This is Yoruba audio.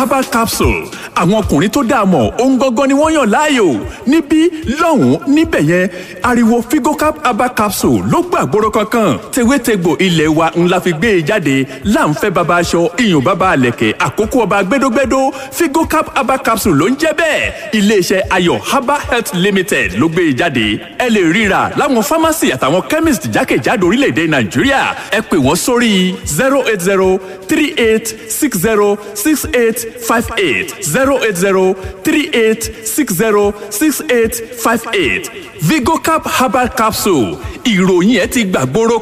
herbal capsule àwọn ọkùnrin tó dáa mọ̀ ohun gangan ni wọ́n yàn láàyò níbí lọ́hùn-ún níbẹ̀ yẹn ariwo figocap herbal capsule ló gbàgbóró kankan tewétegbò ilé wa ńlá fi gbé e jáde láǹfẹ́ baba aṣọ iyùn baba àlẹ̀kẹ̀ àkókò ọba gbẹdógbẹdó figocap herbal capsule ló ń jẹ́ bẹ́ẹ̀ iléeṣẹ́ ayọ̀ herbal health limited ló gbé e jáde ẹ lè ríra láwọn pharmacy àtàwọn chemist jákèjádò orílẹ̀-èdè nàìjíríà ẹ pè wọ́n sórí zero eight zero three eight six zero six eight five eight zero eight zero three eight six zero six eight five eight vigocap herbal capsule ìròyìn ẹ ti gbàgbóró